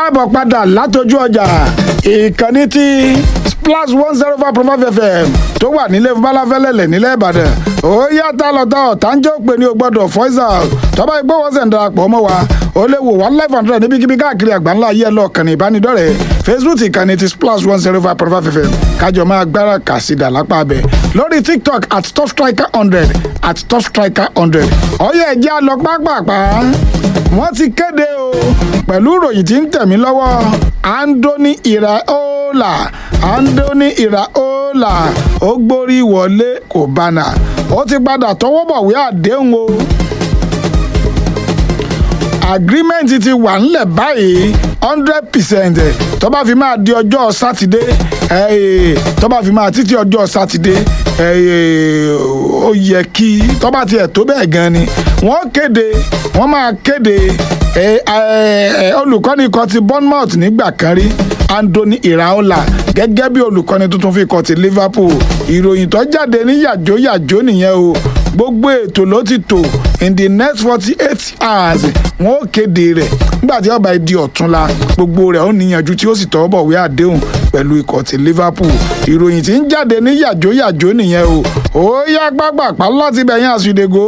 káàbọ̀ padà látọjú ọjà ìkànnì tí splash one zero five point five fm tó wà nílé balafẹ́lẹ́lẹ̀ nílẹ̀ ìbàdàn ó yàtọ̀ lọ́tọ̀ ọ̀tánjọ́ pé ní o gbọ́dọ̀ voice out tọ́ba ìgbọ́wọ́sẹ̀ ń darapọ̀ mọ́ wa ó lè wò wá live hundred níbikíbi káàkiri àgbáńlá ayé ẹlọ́ kànnì ìbánidọ́rẹ̀ẹ́ facebook ìkànnì ti splash one zero five point five fm kájọ máa gbára kàsídà lápá abẹ lórí tiktok at top striker hundred at top striker hundred ọyẹ ẹjẹ á lọ pápápá wọ́n ti kéde o pẹ̀lú ìròyìn tí ń tẹ̀mí lọ́wọ́ andoni iraola andoni iraola ó gbórí wọlé kò bánà ó ti padà tọwọ́ bọ̀wé àdéhùn o agreement ti wà ńlẹ̀ báyìí hundred percent tó bá fi máa di ọjọ́ sátidé tó bá fi máa títí ọjọ́ sátidé ó yẹ kí tó bá tiẹ̀ tó bẹ́ẹ̀ gan ni wọ́n kéde wọ́n máa kéde olùkọ́ni kan ti bournemouth nígbà kan rí andoni iraola gẹ́gẹ́ bí olùkọ́ni tuntun fi kọ́ ti liverpool ìròyìn tó jáde ní yàjóyàjó nìyẹn o gbogbo ètò ló ti tò in the next forty eight hours wọn ó kéde rẹ̀ nígbà tí ọba di ọ̀túnla gbogbo rẹ̀ ó níyànjú tí ó sì tọwọ́ bọ̀wé àdéhùn pẹ̀lú ikọ̀ ti liverpool ìròyìn tí ń jáde ní yàjóyàjó nìyẹn o ó yá gbàgbàpá láti bẹ̀yìn àsùdègò.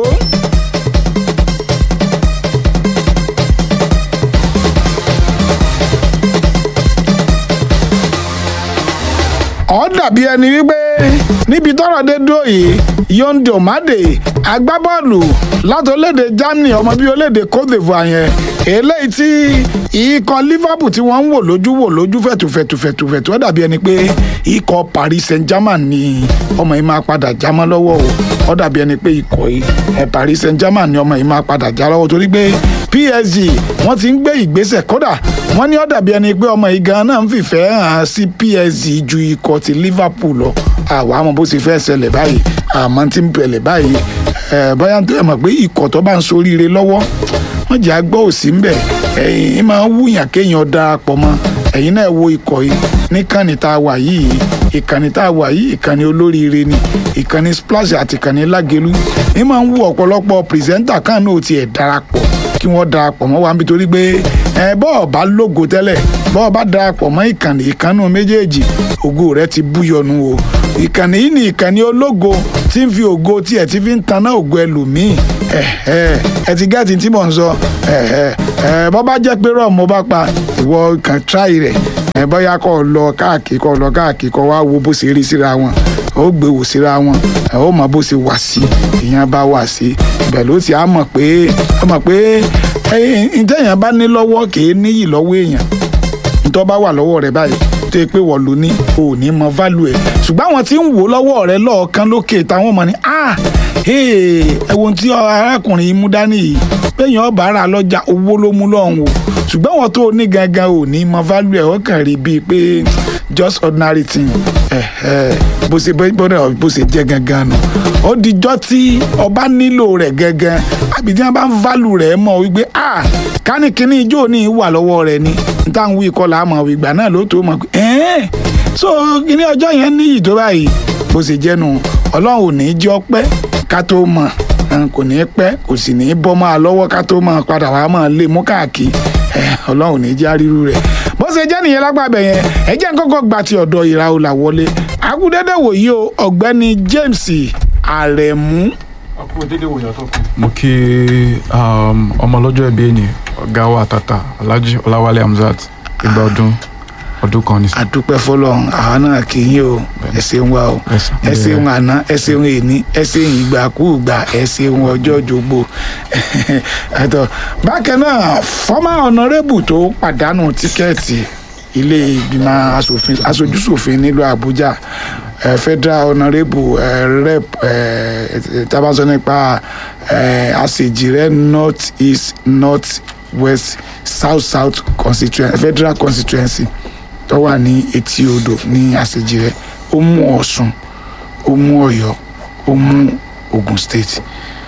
ó dàbí ẹni wípé níbi tọ́rọ̀ dé dúró yìí yonde omade agbábọ́ọ̀lù láti orílẹ̀-èdè germany ọmọ bíi orílẹ̀-èdè cote divoire yẹn eléyìí tí ikọ̀ liverpool tí wọ́n ń wò lójú wò lójú fẹ̀tùfẹ̀tùfẹ̀tù ó dàbí ẹni pé ikọ̀ paris saint-germain ni ọmọ yìí máa padà já mọ́ lọ́wọ́ o ó dàbí ẹni pé ikọ̀ yìí paris saint-germain ni ọmọ yìí máa padà já lọ́wọ́ torí pé psg wọ́n ti ń gbé ìgbésẹ̀ kódà wọ́n ní ó dàbí ẹni pé ọmọ yìí gan náà ń fìfẹ́ hàn sí psg ju ikọ̀ ti liverpool lọ àwa àmọ́ bó ti fẹ́ ṣẹlẹ̀ báyìí àmọ́ tí ń bẹ̀lẹ̀ báyìí bóyá tó yẹ mọ̀ pé ikọ̀ tó bá ń soríire lọ́wọ́ wọ́n jẹ́ àgbọ̀ òsì ńbẹ̀ ẹ̀yìn máa ń wúyàn kéèyàn darapọ̀ mọ́ ẹ̀yin náà wo ikọ̀ yìí níkànnì tá a wà yìí ìkànnì tá a wà yìí ìkànnì olóríire ni ìkànnì splash àti ìkànnì lágelu ní máa ń wú ọ̀pọ̀lọpọ̀ pìrìsẹ́ńtà kan náà tiẹ̀ darapọ̀ kí wọ́n darapọ̀ mọ́ wa nítorí pé ẹ bọ́ọ̀ bá lógo tẹ́lẹ̀ bọ́ọ̀ bá darapọ̀ mọ́ ìkànnì ìkànnì méjèèjì ògo rẹ ti búyọnu o ìkànnì yìí ni ìkànnì ológo tí ń fi ògo tí ẹ ti fi ń taná ògo ẹlòmíì ẹ ẹ ẹ ti gẹ́ẹ̀tì tí mò ń sọ ẹ ẹ ẹ bọ́ bá jẹ́ pé rọ́ọ̀ mo bá pa ìwọ kàn tíráì rẹ̀ ẹ bọ́yá kọ́ ọ lọ káàkiri kọ́ ọ lọ káàkiri kọ́ wá wo bó ṣe rí síra wọn ó gbé wò síra wọn ẹ ó mọ bó ṣe wà sí ìyẹn bá wà sí ibẹ̀ ló ti á mọ̀ pé ó mọ̀ pé ntẹ̀yàn bá ní lọ́wọ́ kìí níyì lọ́wọ́ èèyàn ntọ́ bá wà lọ́wọ́ rẹ̀ báyìí tó yẹ pé wọ́n lò ní o ò ní mọ value ẹ̀ ṣùgbọ́n àwọn tí ń wò lọ́wọ́ rẹ̀ lọ́ọ̀kan lókè táwọn mọ̀ ní ah ẹ wo tí arákùnrin yìí mú dání yìí péyàn ọba ara lọ́jà owó ló mú lọ́hùn o ṣùgbọ́n wọn tó ní gangan ò ní mọ value ẹ̀ ó kàn rí bíi pé just ordinary thing bó ṣe bọ́dọ̀ bó ṣe jẹ́ gangan nù ó dijọ́ tí ọba nílò rẹ̀ gangan àbí tí wọ́n bá ń value rẹ̀ mọ̀ wípé ah kánikínní ijó ní wà lọ́wọ́ rẹ̀ ni níta ń wí ìkọlà àmọ̀ ìgbà náà ló tó mọ̀ pé ẹ́ẹ́ so kíní ọjọ́ yẹn níyì tó báyìí bó ṣe jẹ́nu ọlọ́run ò ní í jẹ́ ọpẹ́ ká tó mọ̀ kò ní í pẹ́ kò sì ní í bọ́ máa lọ́wọ́ ká tó mọ̀ padà wàá mọ̀ lé mú káàkiri ọlọ́run ò ní í já ríru rẹ̀ bó ṣe jẹ́ nìyẹn lágbàbẹ̀ yẹn ẹ jẹ́ kọ́kọ́ gba ti ọ̀dọ̀ ìràwọ̀là wọlé agudẹ́dẹ́ wòye o ọ̀gbẹ́ni James Àrẹ̀mú mo kí ọmọ ọlọ́jọ́ ẹbí ẹni ọ̀gá wa àtàtà alhaji ọláwálé hamzat ìgbà ọdún ọdún kan ní. àdúpẹ́ fọlọ́run àwa náà kì í yín o ẹ ṣeun wa o ẹ ṣeun àná ẹ ṣeun èní ẹ ṣeun ìgbàkúùgbà ẹ ṣeun ọjọ́ jogbo bákan náà fọ́mà ọ̀nàrẹ́bù tó pàdánù tíkẹ́ẹ̀tì ilé ìgbìmọ̀ aṣojúṣòfin nílùú àbújá Uh, federal honourable uh, rep uh, tabaṣọ nípa àṣejìrẹ́ north east north west south south constituency federal constituency tó wà ní etí odò ní àṣejìrẹ́ ó mú ọ̀ṣun ó mú ọ̀yọ́ ó mú ogun state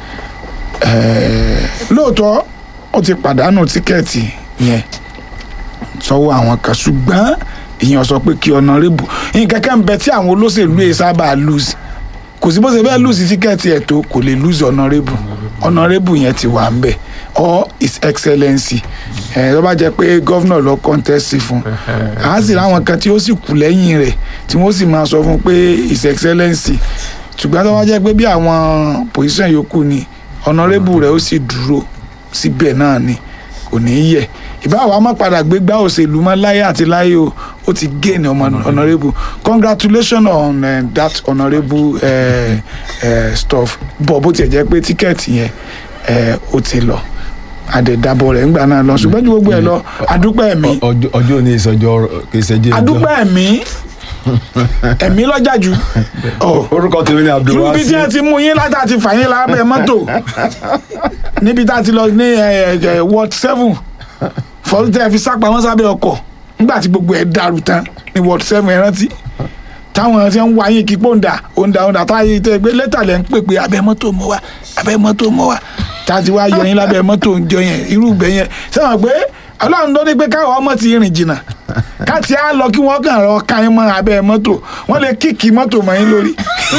lóòótọ́ ó ti pàdánù tíkẹ́ẹ̀tì yẹn sọ́wọ́ àwọn kan ṣùgbọ́n ìyẹn sọ pé kí ọ̀nàrẹ́bù nǹkan kan bẹ tí àwọn olóṣèlú yìí sábà lose kò sí bó ṣe fẹ́ lose tíkẹ́ẹ̀tì ẹ̀ tó kò lè lose ọ̀nàrẹ́bù ọ̀nàrẹ́bù yẹn ti wà ń bẹ̀ or his excellency ẹ tó bá jẹ́ pé gọ́vnà lọ contest fún a sì ráwọn kan tí ó sì kù lẹ́yìn rẹ̀ tí wọ́n sì máa sọ fún pé his excellency ṣùgbọ́n tó bá jẹ́ pé bí àwọn position yòókù ni honourable rẹ̀ ó sì dúró síbẹ̀ náà ni kò ní í yẹ̀ ìbáwá má padà gbégbá òṣèlú mọ́ láyé àti láyé o ó ti gain ọmọ honourable congratulations on uh, that honourable uh, uh, stuff bọ̀ bó tiẹ̀ jẹ́ pé tíkẹ́ẹ̀tì yẹn uh, ó ti lọ àdẹ̀dàbọ̀ rẹ̀ ńgbà náà lọ ṣùgbọ́n ju gbogbo ẹ̀ lọ adúpẹ́ ẹ̀mí Ọjọ́- ọjọ́ òní ìsọjọ́ kì í ṣẹjẹ́ ẹjọ́. adúpẹ́ ẹ̀mí ẹ̀mí lọ́jà jù ọ̀ orúkọ tèmi ni irú abdulwasi bí tí ẹ ti mú yín látà ti fà yín lábẹ́ mọ́tò níbi tá a ti lọ ní ẹ, ẹ, ward seven fọdún tẹ́ ẹ fi sápamọ́ sábẹ́ ọkọ̀ nígbà tí gbogbo ẹ̀ dàrú tán ní ward seven ẹ rántí táwọn tí ń wá yín kí pọ́ńdà òǹdà òǹdà táyé tẹ́ gbé lẹ́tà lẹ́ ń pè pé abẹ́ mọ́tò mọ́ wa abẹ́ mọ́tò mọ́ wa tá a ti wá yọ yín lábẹ́ mọ́tò ń jọ yẹn irú ìgbẹ́ yẹn sẹ́wọ̀n pé ọlọ́run ló ní pé káwọn ọmọ ti rìn jìnnà káàtì á lọ kí wọ́n kàn rọ ká yín mọ́ abẹ́ mọ́tò wọ́n lè kíkì mọ́tò mọ́ yín lórí.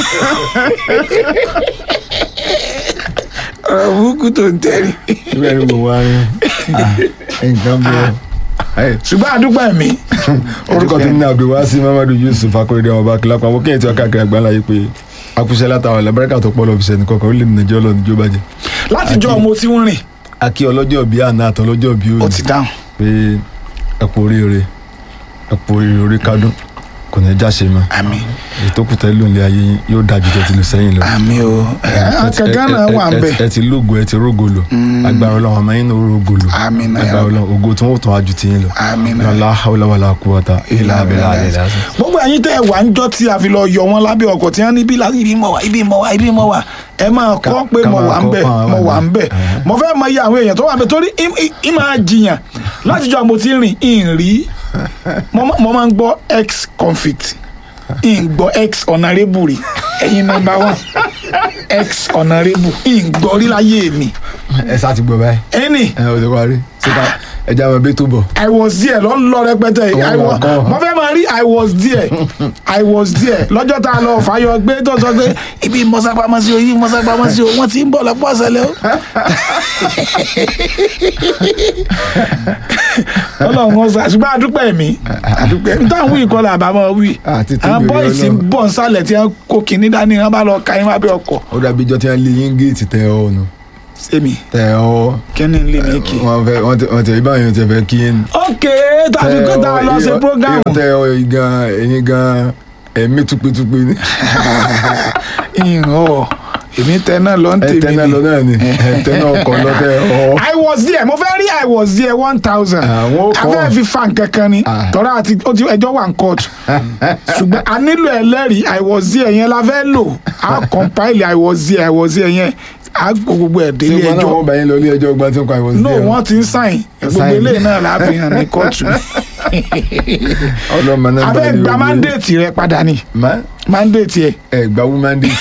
ọ̀rọ̀ burúkú tó ń tẹ́rì ìwé ẹni mo wá rí nǹkan bẹ́ẹ̀. Ẹ, ṣùgbọ́n àdúgbò ẹ̀mí. orúkọ tèmi ni abdulwasi mamadu yusuf akorede ọba akilapa àwọn kéèyàn tí wọn káàkiri àgbáńlá yìí pé akúṣẹ́ látàwọn ẹlẹ́bẹ̀rẹ̀kà tó pọ̀ lọ́fíìsì ẹnì kọ̀ọ̀kan ó lè nàìjọ́ lọ níjó bàjẹ́. látijọ́ mo ti ń rìn akí ọlọ́jọ́ bíi àná àtọ́ ọlọ́jọ́ bíi ó òní ti dáhùn. pé ẹ kú oríire ẹ kú oríire orí kádùn kò ní jáṣe mọ́ àmín èyí tó kù tẹ́ lóun lé ayé yín yóò dájú tẹ́ ti lù sẹ́yìn lọ. àmín o akẹ́kẹ́ náà wà ń bẹ̀. ẹ ti lógo ẹ ti rógo lò agbára ọlọ́run ọmọ yín náà rógo lò àmín náà agbára ọlọ́run ògo tí wọ́n tún wájú ti yín lọ. àmín náà. la hawla wala quwwata illa billahi al-azim. gbogbo ẹ̀yin tẹ́ ẹ wà ń jọ́ tí a fi lọ yọ wọn lábẹ́ ọkọ̀ tí wọ́n ní bí láti ibi mọ̀ wá ibi mọ̀ wá ibi mọ̀ wá ẹ máa kọ́ Ká- pé ká mo máa wà ń kọ́ bẹ̀ fún àwọn mo wà ń àgbẹ̀. bẹ̀ mo fẹ́ mọ iye àwọn èèyàn tó wà ń bẹ̀ torí im- im- im máa jiyàn látijọ́ mo ti rìn in rí mo má- mo máa ń gbọ́ ex convict in gbọ́ ex honourable rí ẹ̀yin number one ex honourable in gbọ́ rí láyé mi ẹ sá ti gbọ́ báyìí ẹni ẹ ò ti parí síta ẹja máa bẹ tó bọ̀. I was there lọ lọ rẹpẹtẹ yìí I Ọwọ́ was ọkọ. mo fẹ́ máa rí I was there I was there lọ́jọ́ tá a lọ fàyọ gbé tó sọ pé ibi mọ́sápamọ́sí o ibi mọ́sápamọ́sí o wọ́n ti ń bọ̀ lọ́pọ̀ ọ̀sẹ̀lẹ̀ o. ọlọ́run wọn sá ṣùgbọ́n àdúpẹ́ mi àdúpẹ́ mi táwọn wíì kọ́lá àbámọ́ wí Àti tí àwọn gbèrè bọ́ìsì ń Ọlọ́run. bọ̀ nsàlẹ̀ tí wọ́n kó kinní dání wọ́n bá lọ ka yín wá bí ọkọ̀ ó dàbí ijọ́ tí wọ́n lé yín géètì tẹ ọ nù sẹ́mi tẹ ọ kíni ń lé mi kì í. wọ́n fẹ́ wọ́n tẹ wọ́n tẹ ibà yẹn tẹ fẹ́ kí yín. ok tàbí kó tá a lọ ṣe program. ìyọ̀ tẹ ọ yìí gan ẹ̀yin gan ẹ̀mí tupetupe ni. ìhàn ọ èmi tẹ náà lọ ń ẹ tèmi tẹ náà lọ náà ni ẹ tẹ náà kọ lọ tẹ ọ. I was there mo fẹ́ rí I was there one thousand Àwọn ó kọ́. afẹ́ fi fa nǹkan kan ni Ah. tọ́ra àti ó ti ẹjọ́ wà ń kóòtù ṣùgbọ́n a nílò ẹlẹ́rìí I was there yẹn la fẹ́ lò a compile I was there I was there yẹn a gbọ́ gbogbo ẹ̀ ṣé délé wọn náà ẹjọ́ wọ́n bá yín lọ ilé ẹjọ́ ọgbà tí ń kọ àìwọ̀ sí no wọ́n ti ń sáìn gbogbo Sign. eléyìí náà la fi hàn ní kóòtù ọlọ́mọ náà bá abẹ́ yín gba lọ ilé- mandate rẹ padà ni má mandate yẹ ẹ gba woman day.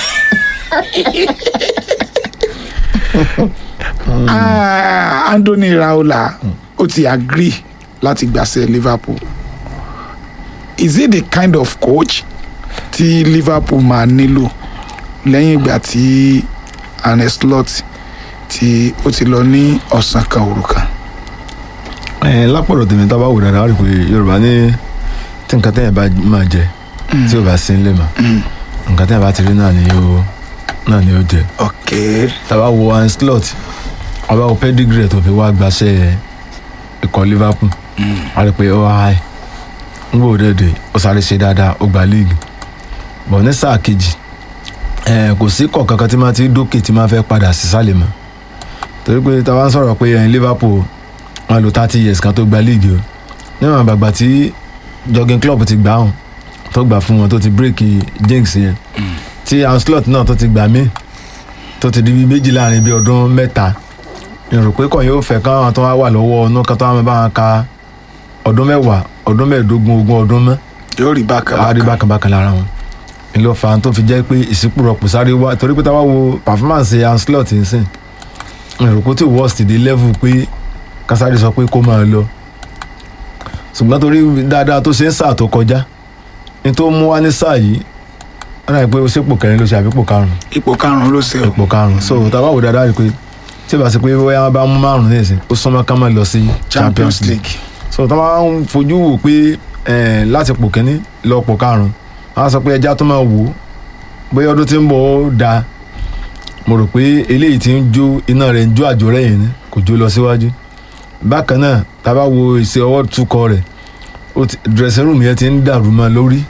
Ah, Anthony Raola ó ti agree láti gbàṣẹ Liverpool is he the kind of coach tí Liverpool máa nílò lẹ́yìn ìgbà tí Arne Slot tí ó ti lọ ní ọ̀sán kan òru kan. ẹ lápọ̀dọ̀ tèmi tá a bá wò dáadáa rí i pé yorùbá ní tí nǹkan tẹ́yìn bá máa jẹ tí ò bá sí nílé mà nǹkan tẹ́yìn bá ti rí náà ni yóò náà ni yóò jẹ ok tá a bá wo Arne Slot a bá wo pedigree tó fi wá gbaṣẹ́ ikọ̀ Liverpool a rí i pé ó wá ń gbòó dẹ́dẹ́ ó sáré ṣe dáadáa ó gba league bọ̀ ní sáà kejì ẹ kò sí kọ̀ kankan tí máa ti dókè tí máa fẹ́ padà sísàlẹ̀ mọ́ torí pé tá a bá ń sọ̀rọ̀ pé ẹ̀yin Liverpool wọn lò thirty years kan tó gba league o níwọ̀n àgbàgbà tí jogging club ti gbà hàn tó gbà fún wọn tó ti break jinx yẹn tí Ancelotti náà tó ti gbà mí tó ti di bí méjì láàrin bí ọdún mẹ́ta ìrò pé kàn yóò fẹ́ káwọn tó wá wà lọ́wọ́ ọ̀nà kan tó wá máa bá wọn ka ọdún mẹ́wàá ọdún mẹ́ẹ̀ẹ́dógún ogún ọdún mọ́ yóò rí bákan àárí bákan bákan bákan lára wọn ìlú ọ̀fà tó fi jẹ́ pé ìsìnkúrọ̀pù sáré wá torí pé táwa wo performance Ancelotti ń sìn ìrò pé tí worst dé level pé kásáré sọ pé kó máa lọ ṣùgbọ́n torí dáadáa tó ṣe ń sáà tó kọjá ní tó mú wá ní sáà yìí wọ́n náà pé ó ṣépò kẹrin ló ṣe àbípò karùn-ún ipò karùnún ló ṣe o ipò karùn-ún so táwa wò dáadáa rí i pé tí ìbá ṣe pé bóyá wọn bá mú márùn ní ìsìn ó súnmọ́ ká má lọ sí champions league so tó máa ń fojú wò pé eh, láti pò kínní lọ pò karùn-ún wọn á sọ pé ẹja tó máa wò ó bóyá ọdún tí ń bọ̀ ó da mo rò pé eléyìí ti ń jó iná rẹ̀ ń jó àjò rẹ̀ yìí ni kò jó lọ síwájú bákan náà tá a bá wo ìṣe ọwọ́ tukọ̀ rẹ̀ ó ti- dressing room yẹn ti ń dàrú mọ́ lórí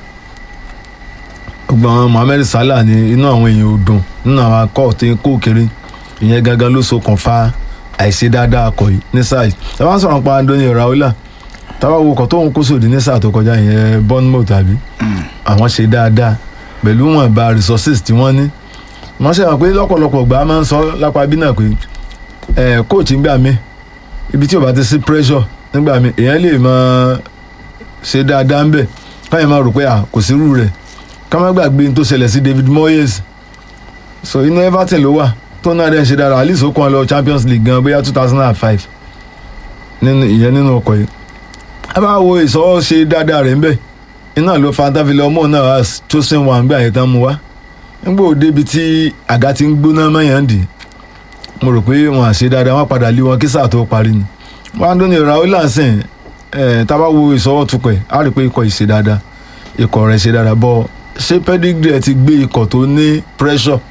gbọ́n Mohammed Salah ni inú àwọn èèyàn ò dùn nínú àwọn akọ́ tí ń kó kiri ìyẹn gangan ló ṣokùnfà àìṣe dáadáa akọ yìí ní sáà yìí tá a bá ń sọ̀rọ̀ pa Andoni Raiola tá a bá wo ọkọ̀ tó ń kó sòdì ní sáà tó kọjá ìyẹn Bournemouth tàbí àwọn ṣe dáadáa pẹ̀lú wọn ba resources tí wọ́n ní wọ́n ṣe hàn pé lọ́pọ̀lọpọ̀ gbà á máa ń sọ lápá bí náà pé ẹ̀ coach ń gbà mí ibi tí ò bá ti sí pressure nígbà mí èèyàn lè máa ṣe dáadáa ń bẹ̀ káyọ̀ máa rò pé à kò sí irú rẹ̀ ká má gbàgbé n tó ṣẹlẹ̀ sí David Moyes so inú Everton ló wà tó náà dẹ̀ ń ṣe dára at least ó kàn lọ Champions League gan bóyá two thousand and five nínú ìyẹn nínú ọkọ̀ yìí a bá wo ìsọwọ́ ṣe dáadáa rẹ̀ ń bẹ̀ iná ló fa táfilẹ̀ ọmọ náà wá chosen one gbà yẹn tán mu wá nígbà òde ibi tí àga ti ń gbóná mẹ́yàn dì mo rò pé wọn à ṣe dáadáa wọn padà lé wọn kí sáà tó parí ni wọn á dún ní Raiola sìn ẹ tá a bá wo ìsọwọ́ tukọ̀ ẹ̀ á rí i pé ikọ̀ yìí ṣe dáadáa ikọ̀ rẹ̀ ṣe dáadáa bọ́ ṣé pedigree ẹ̀ ti gbé ikọ̀ tó ní pressure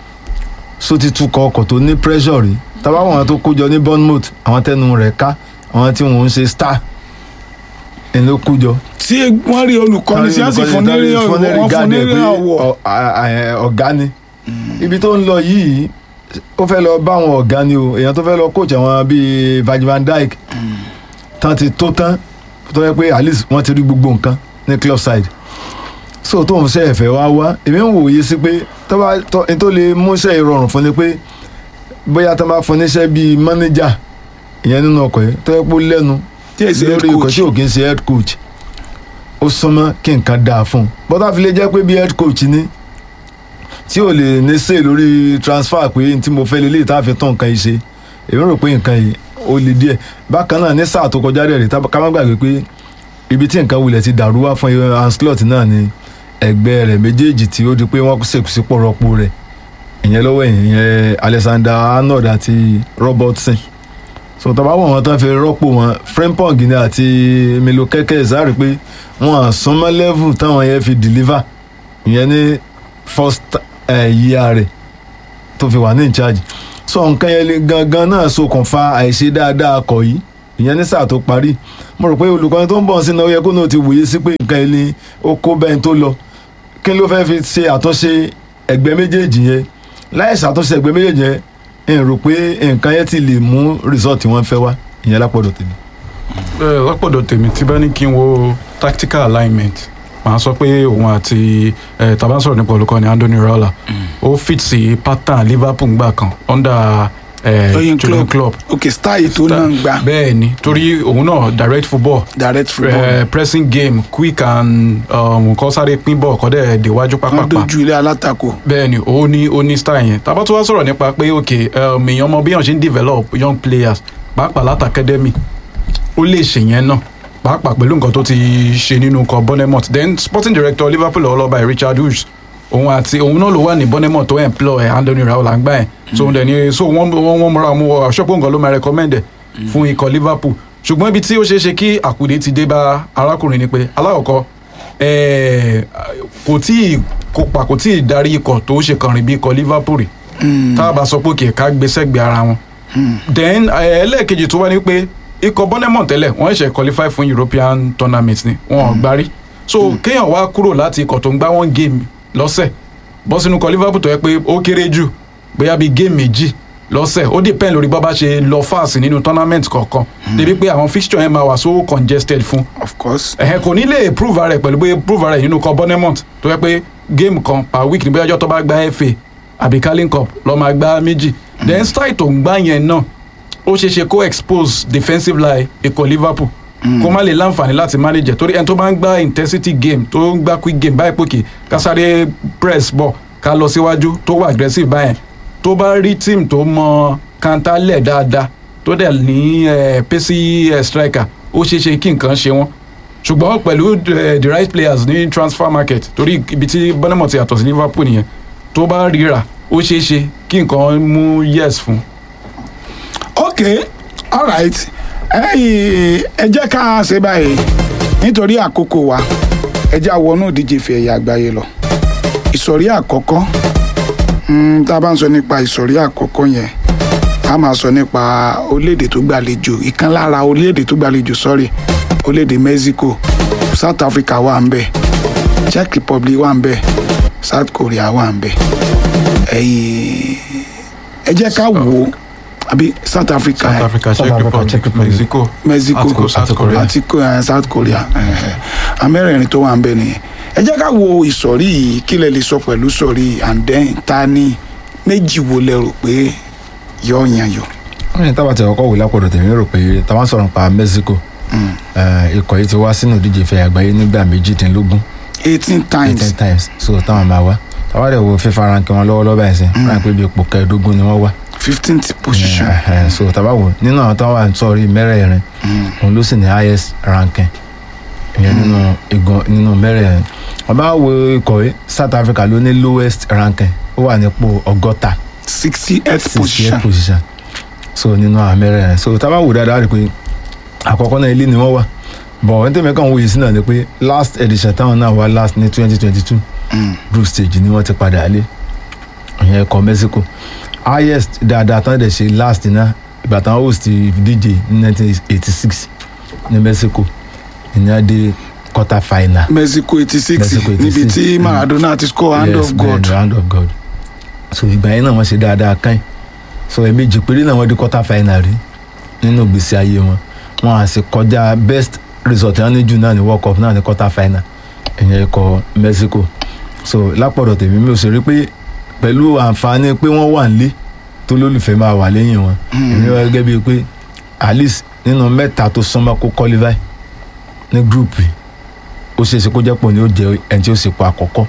so ti tukọ̀ ọkọ̀ tó ní pressure rí tá a bá wọn tó kójọ ní Bournemouth àwọn tẹnu rẹ̀ ká àwọn tí wọn ń ṣe star ẹ̀ ló kójọ tí wọ́n rí olùkọ́ni tí wọ́n sì fún ní rí ọ̀wọ́ wọ́n fún ní rí ọ̀wọ́ ọ̀gá ni ibi tó ń lọ yìí ó fẹ́ lọ bá àwọn ọ̀gá ni o èèyàn tó fẹ́ lọ coach àwọn bíi Virgil van Dijk tán ti tó tán tó yẹ pé at least wọ́n ti rí gbogbo nǹkan ní club side so tó ń ṣe ẹ̀fẹ̀ wá wá èmi ń wòye sí pé tó bá tó n tó lè mú iṣẹ́ ìrọ̀rùn fún ni pé bóyá tó bá fún níṣẹ́ bíi manager ìyẹn nínú ọkọ̀ yẹn tó yẹ pé ó lẹ́nu tí èsì head lórí ikọ̀ coach tí ò kí ń ṣe head coach ó súnmọ́ kí nǹkan dáa fún un bọ́tà fi lè jẹ́ pé bí head coach ni tí ò lè ní sè lórí transfer pé n tí mo fẹ́ lélẹ́yìí tá a fi tán nǹkan yìí ṣe èmi rò pé nǹkan yìí ó le díẹ̀ bákan náà ní sáà tó kọjá rẹ̀ rí tá- ká má gbàgbé pé ibi tí nǹkan wulẹ̀ ti dàrú wá fún Ancelotti náà ni ẹgbẹ́ rẹ̀ méjèèjì tí ó di pé wọ́n ṣèkù sí pọ̀rọ̀pọ̀ rẹ̀ ìyẹn lọ́wọ́ ìyẹn Alexander Arnold àti Robertson so tọ́ba wọn wọn tán fi rọ́pò wọn Frimpong ni àti Milo kẹ́kẹ́ ìsáàrí pé wọn à súnmọ́ level táwọn yẹn fi deliver ìyẹn ní first eh, year rẹ̀ tó fi wà ní in charge so nǹkan yẹn lè gangan náà ṣokùnfà àìṣe dáadáa kọ̀ yìí ìyẹn ní sáà tó parí mo rò pé olùkọ́ni tó ń bọ̀ sínú ó yẹ kó náà ti wòye sí pé nǹkan yẹn ni ó kó bẹ́ẹ̀ tó lọ kí ló fẹ́ fi ṣe àtúnṣe ẹgbẹ́ méjèèjì yẹn láì ṣàtúnṣe ẹgbẹ́ méjèèjì yẹn n rò pé nǹkan yẹn ti lè mú result tí wọ́n fẹ́ wá ìyẹn lápọ̀dọ̀ tèmi. Eh, lọ́pọ̀dọ̀ tèmi tí bá ní kí n wo tactical alignment màá sọ pé òun àti eh, tàbá ń sọ̀rọ̀ nípa olùkọ́ni Andoni Raiola ó fit sí pattern Liverpool gbà kan under eh, Jurgen Jurgen Klopp. Klopp ok style tó náà ń gbà bẹ́ẹ̀ ni torí òun náà direct football direct football eh, pressing game quick and um, kọ́ sáré pín bọ̀ kọ́ dẹ̀ déwájú wọ́n pápápá dojú ilé alátakò bẹ́ẹ̀ ni ó ní ó ní style yẹn tàbá tó wá sọ̀rọ̀ nípa pé ok um, èèyàn mọ bí èèyàn ṣe ń develop young players pàápàá láti academy ó lè ṣe yẹn náà pàápàá pẹ̀lú nǹkan tó ti ṣe nínú ikọ̀ Bournemouth then sporting director Liverpool ọlọ́ba Richard Hughes òun àti òun náà ló wà ní Bournemouth tó employ Andoni Raiola ń gbà yẹn so òun dẹ̀ ni so wọ́n wọ́n wọ́n múra mú ọ àṣọ́pọ̀ nǹkan ló máa recommend ẹ̀ fún ikọ̀ Liverpool ṣùgbọ́n ibi tí ó ṣeé ṣe kí àkùdé ti dé bá arákùnrin ni pé alákọ̀ọ́kọ́ eh, kò tí ì kópa kò tí ì darí ikọ̀ tó ṣe kànrin bí ikọ̀ Liverpool rí tá a bá sọ pé kì í ká gbé sẹ́gbẹ̀ẹ́ ara wọn then eh, ẹlẹ́ẹ̀kejì tó wá ní pé ikọ̀ Bournemouth tẹ́lẹ̀ wọ́n ṣe qualify fún European tournament ni wọn ò gbárí so kéèyàn wá kúrò láti ikọ̀ tó ń gbá one game lọ́sẹ̀ bọ́ sínú ikọ̀ Liverpool tó yẹ pé ó kéré jù bóyá bíi game méjì lọ́sẹ̀ ó depend lórí bọ́ bá ṣe lọ fast nínú tournament kọ̀ọ̀kan débi pé àwọn fixture yẹn máa wà so congested fún of course ẹ̀hẹ́n kò ní lè prove rẹ̀ pẹ̀lú pé prove rẹ̀ nínú ikọ̀ Bournemouth tó yẹ pé game kan per week ní bóyá ọjọ́ tó bá gba FA àbí Carling Cup ló máa gbá méjì then style tó ń gbá yẹn náà ó ṣeé ṣe kó expose defensive line ikọ̀ Liverpool kó má lè láǹfààní láti manage ẹ̀ torí ẹni tó bá ń gbá intensity game tó ń gbá quick game báyìí pòkè ká sáré press ball ká lọ síwájú tó wà aggressive báyẹn tó bá rí team tó mọ kantálẹ̀ dáadáa tó dẹ̀ ní eh, pacey eh, striker ó ṣeé ṣe kí nǹkan ṣe wọ́n ṣùgbọ́n pẹ̀lú eh, the right players ní transfer market torí ibi tí Bournemouth ti yàtọ̀ sí Liverpool nìyẹn tó bá ríra ó ṣeé ṣe kí nǹkan mú yes fún ok alright ẹyìn ẹ jẹ́ ká ṣe báyìí nítorí àkókò wa ẹ jẹ́ àwọnú ìdíje ife ẹ̀yà àgbáyé lọ ìsọ̀rí àkọ́kọ́ mm, tá a bá ń sọ nípa ìsọ̀rí àkọ́kọ́ yẹn a máa sọ nípa orílẹ̀-èdè tó gbàlejò ìkan lára orílẹ̀-èdè tó gbàlejò sorry orílẹ̀-èdè Mexico South Africa wà ń bẹ̀ Czech Republic wà ń bẹ̀ South Korea wà ń bẹ̀ ẹ̀yìn ẹ jẹ́ ká wò ó àbí South Africa South ẹ̀, Africa South Czech Africa, Republic Czech Republic. Mexico Mexico àti South Korea. àti Ko- eh, South Korea amẹ́rẹ̀ẹ̀rin tó wà ń bẹ̀ nìyẹn ẹ jẹ́ ká wo ìsọ̀rí yìí kí lẹ lè sọ pẹ̀lú sọ̀rí yìí and then ta ni méjì wo lẹ rò pé yọ yan yọ. wọ́n ní tábà tí ọkọ̀ wò lápọ̀dọ̀ tèmi rò pé táwọn sọ̀rọ̀ nípa Mexico eh, ikọ̀ yìí ti wá sínú ìdíje ìfẹ́ àgbáyé nígbà méjìdínlógún eighteen times eighteen times so táwọn máa wá táwọn dẹ̀ wo FIFA ranking wọn lọ́wọ́lọ́wọ́ báyìí sẹ́ wọ́n pé bí ipò kẹẹ̀ẹ́dógún ni wọ́n wá fifteenth position. Eh, eh, so tábà wò nínú àwọn táwọn wà sọ̀rí mẹ́rẹ̀ẹ̀rin òun ló sì ní highest ranking ìyẹn nínú igun nínú mẹ́rẹ̀ẹ̀rin wọ́n bá wo ikọ̀ yìí South Africa ló ní lowest ranking ó wà nípò ọgọ́ta sixty eight sixty position. eight position so nínú àwọn mẹ́rẹ̀ẹ̀rin so tábà wò dáadáa rí i pé àkọ́kọ́ náà ilé ni wọ́n wà bọ̀ wọ́n tẹ̀mẹ́ kàn wòye sí náà ni pé last edition táwọn náà wá last ní twenty twenty two Mm. group stage ni wọ́n ti padà lé ìyẹn ẹ̀kọ́ Mexico highest dáadáa tán dẹ̀ ṣe last náà ìgbà táwọn host ìdíje ní nineteen eighty six ní Mexico ìyẹn dé quarter final Mexico eighty six Mexico 86. níbi tí Mm. Maradona ti score hand Yes, of bẹ́ẹ̀ God. ni, hand of God so ìgbà yẹn náà wọ́n ṣe dáadáa kàn so ẹ̀ẹ̀mejì péré náà wọ́n di quarter final rí nínú ìgbésí ayé wọn wọn à sì kọjá best result náà ní jù náà ní world cup náà ní quarter final ìyẹn ikọ̀ Mexico so lápọ̀dọ̀ tèmi mi ò sì rí pé pẹ̀lú àǹfààní pé wọ́n wà nílé tó lólùfẹ́ máa wà lẹ́yìn wọn èmi wá gẹ́gẹ́ bíi pé at least nínú mẹ́ta tó sánmọ́ kó qualify ní group yìí ó ṣeé ṣe kó jẹ́ pọ̀ ní ó jẹ́ ẹni tí ó sì pa àkọ́kọ́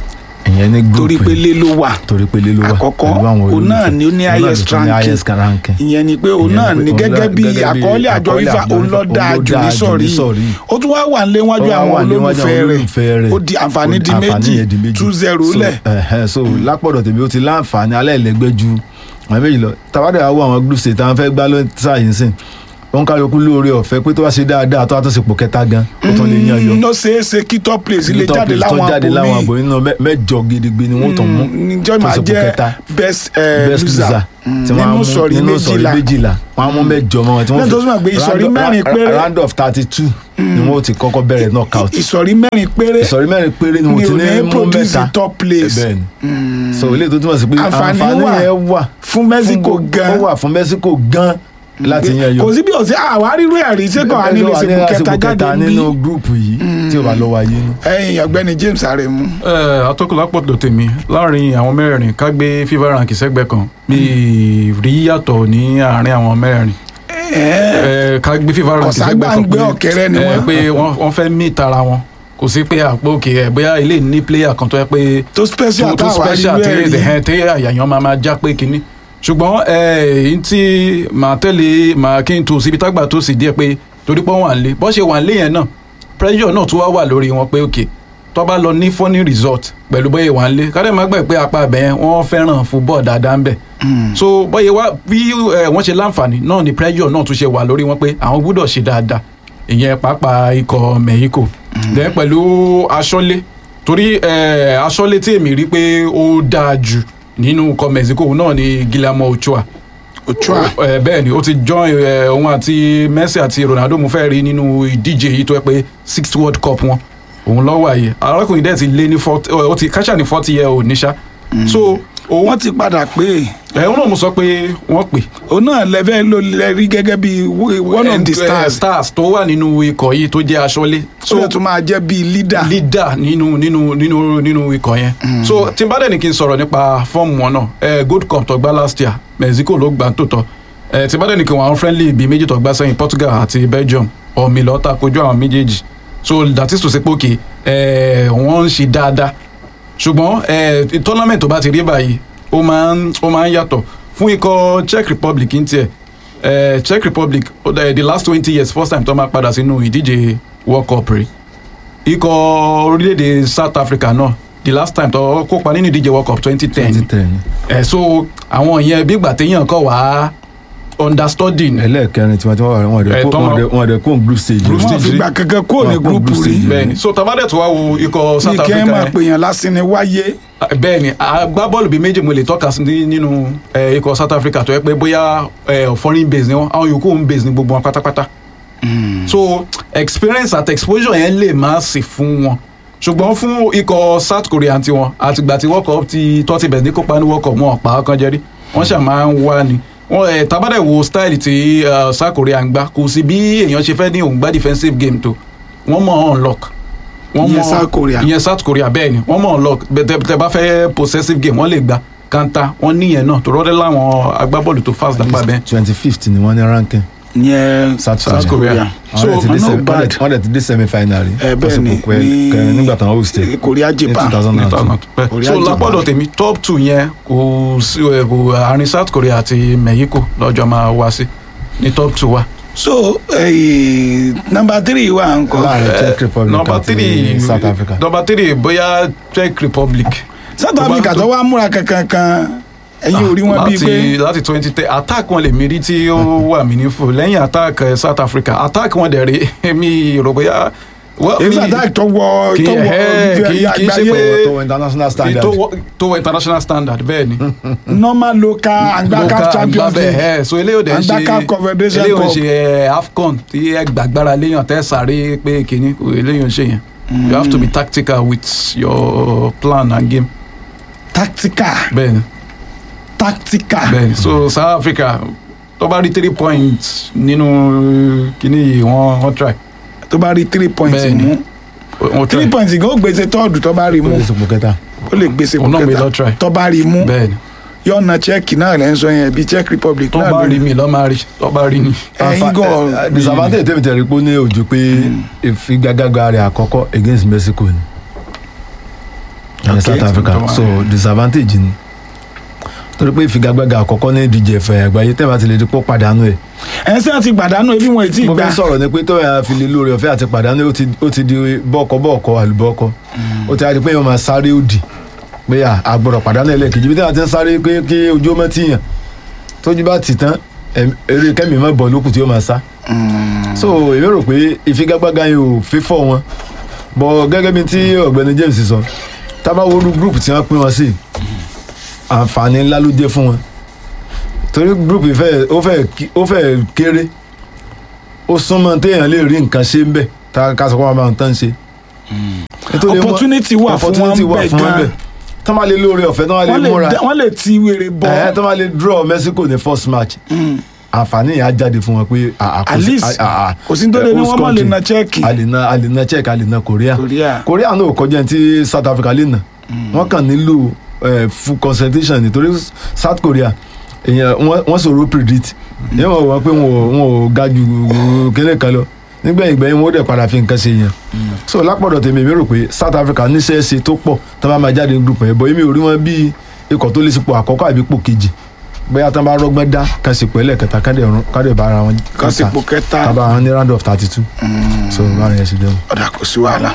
ìyẹn ní group torí pé yìí lé ló wà torí pé lé ló wà Àkọ́kọ́, pẹ̀lú àwọn òun náà olólùfẹ́. ni ó ní Òun náà highest tó ní ranking. highest ranking. ìyẹn ni pé òun Ìyẹn náà ni pé ní òun gẹ́gẹ́ náà- bí gẹ́gẹ́ bí àkọọ́lẹ̀ àjọ àkọọ́lẹ̀ FIFA àjọ òun ló FIFA, dáa òun ló jù dáa ní jù sọ̀rí ní sọ̀rí. ó tún wá wà níwájú Ó wá àwọn wà níwájú olólùfẹ́ àwọn rẹ̀ olólùfẹ́ rẹ̀. ó di àǹfààní di Àǹfààní yẹn di méjì méjì. two zero So, lẹ̀ ẹ̀hẹ́, so lápọ̀dọ̀ tèmi ó ti láǹfààní aláìlẹ́gbẹ́ ju àwọn méjì lọ tàbádẹ́ àwọn àwọn group state àwọn fẹ́ gbá ló ń sáyẹn sìn wọn kálukú lóore ọ̀fẹ́ pé tó bá ṣe dáadáa tó wá tó sì pò kẹta gan ó tún lè yan yọ ló ṣeé ṣe kí top place lè Top jáde place tó láwọn jáde láwọn àpò àbò nínú mẹ́- mẹ́jọ gidigbe ni wọ́n tún mú níjọ́ tó máa sì pò jẹ́ kẹta. best eh, best loser loser Mm, tí wọ́n á nínú mú sọ̀rí nínú sọ̀rí méjìlá méjìlá wọ́n á mú mẹ́jọ mọ́ wọn tí wọ́n Lẹ́yìn tó túmọ̀ pé ìsọ̀rí round- mẹ́rin ra- péré. round of thirty two ni wọ́n ti kọ́kọ́ bẹ̀rẹ̀ knockout ìsọ̀rí mẹ́rin péré ìsọ̀rí mẹ́rin péré ni ni wọ́n ti ò ní ní mú produce mẹ́ta top place bẹ́ẹ̀ ni so ilé tó túmọ̀ sí pé Àǹfààní àǹfààní wà yẹn wà fún Mexico fún- gan. ó wà fún Mexico gan láti yan yọ kò sí bí ọ̀sẹ̀ àwárí rẹ̀ àrí sẹ́kọ̀ àní lè ṣe kẹta jáde bí nínú gúrùpù yìí tí ó bá lọ wáyé nù. ẹ̀yìn ọ̀gbẹ́ni James Aremu ẹ atọ́kùnlápọ̀tò tèmi láàrin àwọn mẹ́rin ká gbé FIFA rank sẹ́gbẹ́ kan mi rí yàtọ̀ ní àárín àwọn mẹ́rin ẹ ká gbé FIFA rank Ọ̀sàgbà sẹ́gbẹ́ kan ń gbé ọ̀kẹ́rẹ́ ni ẹ, wọ́n. pé wọ́n wọ́n fẹ́ mí tara wọn kò sí pé àpò òkè ẹ bóyá ilé ní player kan tó yẹ pé tó special tó tó táwa rí special tí rẹ̀ rí ẹ̀hẹ́n tí àyàyàn máa máa já pé kínní ṣùgbọ́n èyí tí màá tẹ̀lé màá kí n tó síbi tágbà tó sì díẹ̀ pé torí pé wọ́n wà lé bọ́ ṣe wà lé yẹn náà pressure náà tún wá wà lórí wọn pé òkè tó bá lọ ní funny result pẹ̀lú bóyá wà lé kádẹ́ máa gbà pé apá abẹ́ yẹn wọ́n fẹ́ràn football dáadáa ń bẹ̀ so bóyá wá bí eh, wọ́n ṣe láǹfààní náà ni pressure náà tún ṣe wà lórí wọn pé àwọn gbúdọ̀ ṣe dáadáa ìyẹn pàápàá ikọ̀ Mexico then pẹ̀lú aṣọ́lé torí eh, aṣọ́lé tí èmi rí pé ó dáa jù nínú ikọ̀ Mexico náà ni Guillermo Ochoa Ochoa Eh, bẹ́ẹ̀ ni ó ti join eh, òun àti Messi àti Ronaldo mo fẹ́ rí nínú ìdíje yìí tó yẹ pé sixth world cup wọn òun lọ́wọ́ àyè arákùnrin dẹ̀ ti lé ní forty ó ti káṣà ní forty year old níṣá so òun wọ́n ti padà pé ẹ̀hún náà mo sọ pé wọ́n pè òun náà lẹ́fẹ̀ ló lẹ rí gẹ́gẹ́ bí one of the Eh, stars stars tó wà nínú ikọ̀ yìí tó jẹ́ aṣọ́lé so ó tún máa jẹ́ bí leader leader nínú nínú nínú nínú ikọ̀ yẹn so tí n bá dẹ̀ ní kí n sọ̀rọ̀ nípa fọ́ọ̀mù wọn náà eh, gold cup tó gbá last year Mexico ló gbà tó tọ́ eh, tí n bá dẹ̀ ní kí n wọ àwọn friendly bíi méjì tó gbá sẹ́yìn Portugal àti Belgium ọ̀mì lọ́ta kojú àwọn méjèèjì so that is to say pé òkè eh, wọ́n ń ṣe dáadáa ṣùgbọ́n eh, tournament tó bá ti rí báyìí ó máa ń ó máa ń yàtọ̀ fún ikọ̀ Czech Republic ń tiẹ̀ eh, Czech Republic ó dá- the last twenty years first time tó máa padà sínú ìdíje World Cup rèé ikọ̀ orílẹ̀-èdè South Africa náà the last time tó kópa nínú ìdíje World Cup twenty ten twenty ten ẹ̀ so àwọn yẹn bí gbà téèyàn kọ̀ wá understudy ni ẹlẹ́ẹ̀kẹrin tí wọ́n ti wọ́n wà Ẹ̀, wọ́n tọ́mọ- dẹ̀ wọ́n dẹ̀ kó group stage Group wọn stage fi rí. gbà kankan kúrò ní Wọn kó gúrúùpù group rí stage. bẹ́ẹ̀ni so tabadẹ tó wá wo ikọ̀ bí South kí ẹ Africa máa yẹn pèèyàn lásìn ni wáyé bẹ́ẹ̀ni agbábọ́ọ̀lù bíi méjì mo lè tọ́ka sí ní- nínú eh, ikọ̀ South Africa tó yẹ pé bóyá eh, foreign base ni wọn àwọn yòókù home base ni gbogbo wọn pátápátá so experience àti exposure yẹn lè má sí fún wọn ṣùgbọ́n fún ikọ̀ South Korea tiwọn àtìgbà tí World Cup ti tọ́ ti bẹ̀rẹ̀ ní kópa ní World Cup wọn ọ̀pá kan jẹ́rí wọ́n ṣà máa ń wá ni wọ́n ẹ̀ tabadẹ̀ wo style tí eh, South Korea ń gbá kò sí bí èèyàn ṣe fẹ́ ní òun gbá defensive game tó wọ́n mọ̀ unlock wọ́n Ìyẹn mọ̀- South Korea. ìyẹn South Korea bẹ́ẹ̀ ni wọ́n mọ̀ unlock bẹ́ẹ̀ tẹ́ bá fẹ́ possessive game wọ́n lè gba kanta wọ́n níyẹn náà tó rọ́dẹ́ láwọn agbábọ́ọ̀lù tó fast lápá bẹ́ẹ̀ twenty fifth ni wọ́n ní ranking yẹn South South Korea. Korea so Àwọn dẹ̀ ti dé no semi- wọ́n bad dẹ̀- wọ́n dẹ̀ ti dé semi final rí ẹ bẹ́ẹ̀ ni ní kẹrin nígbà táwọn host ẹ̀ Korea ní Japan two thousand and two. Korea so Japan. lápọ̀dọ̀ tèmi top two yẹn kò sí ẹ, kò àárín South Korea àti Mexico lọ́jọ́ máa wá sí ní top two wa. so eh, number three wà ń kọ́ láàrin Czech Republic number àti three South Africa. number three bóyá Czech Republic. South tó bá Africa tó- tó wá múra kankan kan ẹ̀yin ò rí wọn bíi láti pé láti twenty ten attack wọn lè mi rí tí ó wà meaningful lẹ́yìn attack eh, South Africa attack wọn dẹ̀ rí mi rò bóyá. well, èyí mi- sàdáàkì tó wọ kì í- tó wọ ẹ̀, ife kì í- kì í ṣe àgbáyé pé- tó wọ international standard tó wọ- tó wọ international standard bẹ́ẹ̀ ni. normal local and back Local champions àgbà league bẹ́ẹ̀, ẹ̀, so eléyìí ò dẹ̀ ń And ṣe CAF Confederation eléyìí ò ń Cup. ṣe ẹ̀, AFCON tí ẹ gbàgbára léyàn tẹ́ sáré pé kìíní kò eléyìí ò ń ṣe yẹn you have to be tactical with your plan and game tactical bẹ́ẹ̀ ni tactical bẹ́ẹ̀ ni so South Africa tó bá rí three points nínú kìíní yìí wọ́n wọ́n try tó bá rí three points Bẹ́ẹ̀ ni. mú wọ́n three try points gan ó gbèsè tọ́ọ̀dù tó bá rí ó mú lè sọpọ̀ kẹta ó lè gbèsè Òun náà mi lọ kẹta try. tó bá rí mú bẹ́ẹ̀ ni yọ̀ọ̀nà Czech náà lẹ́ ń sọ yẹn bíi Czech Republic tó náà bá ló rí mi lọ́ máa rí tó bá rí ni. ẹ̀yin Àǹfà- gan eh, disadvantage tèmi tẹ̀rí pé ó ní ojú pé ìfigagbága rẹ̀ àkọ́kọ́ against Mexico ni Okay. ní South Africa Tó wà so ní- disadvantage ni torí pé ìfigagbága àkọ́kọ́ ní ìdíje ẹ̀fẹ̀ àgbáyé tẹ́lẹ̀ bá ti lè di pọ́ pàdánù ẹ̀ ẹ̀ ṣé àti pàdánù ebi wọn ì tí ì mo gbà fi ń sọ̀rọ̀ ni pé tó yà fi lè lóore ọ̀fẹ́ àti pàdánù ó ti ó ti di bọ́ọ̀kọ́ bọ́ọ̀kọ́ àlùbọ́ọ̀kọ́ ó ti di pé yóò máa sáré òdì pé à àgbọ̀rọ̀ pàdánù ẹlẹ́ẹ̀kejì bí táwọn ti ń sáré pé kí ojú ọmọ ti yàn tójú bá ti tán ẹ̀m- eré kẹ́mi mọ́ bọ̀ lókùn tí yóò máa sá so èmi rò pé ìfigagbága yẹn ò fífọ́ wọn bọ̀ gẹ́gẹ́ bí tí ọ̀gbẹ́ni James sọ tábàwọ́rú group tí wọ́n pín wọn sí àǹfààní ńlá ló jẹ́ fún wọn torí group yìí fẹ́ ó fẹ́ kí- ó fẹ́ kéré ó súnmọ́ téèyàn lè rí nǹkan ṣe ń bẹ̀ tá ká sọ pé wọ́n máa ń tán ṣe. Nítorí wọ́n- opportunity wà fún opportunity wọn wà bẹ́ẹ̀ fún wọn gan bẹ̀ tán bá lè lóore ọ̀fẹ́ tán bá lè wọ́n lè múra dá- wọ́n lè ti wèrè bọ́ ẹ̀ tán bá lè draw Mexico ní first match àǹfààní yẹn á jáde fún wọn pé à- à- kò At sí- least, à- à- à- kò sí tó lè ní host wọ́n má lè country. na Czech. a lè na a lè na Czech a lè na Korea Korea. Korea náà ò kọjá tí South Africa lè nà wọ́n kàn nílò eh, full concentration nítorí South Korea èèyàn wọ́n wọ́n sọ̀rọ̀ predict èèyàn wọ́n wọ́n pé wọn ò wọn ò ga ju kílẹ̀ kan lọ nígbẹ̀yìn gbẹ̀yìn wọn ó dẹ̀ padà fi nǹkan ṣe yẹn so lápọ̀dọ̀ tèmi èmi rò pé South Africa níṣẹ́ ṣe tó pọ̀ tó bá máa jáde ní group yẹn bọ̀ èmi ò rí wọn bí ikọ̀ tó lè sípò àkọ́kọ́ àbí ipò kejì bóyá tán bá rọ́gbọ́n dá kan sì pẹ́lẹ̀ kẹta kádẹ̀ rún kádẹ̀ bá ara wọn kan sì pò kẹta kábà wọn ní round of thirty two so báyìí yẹn ṣe jẹun. ọ̀dà kò sí wàhálà.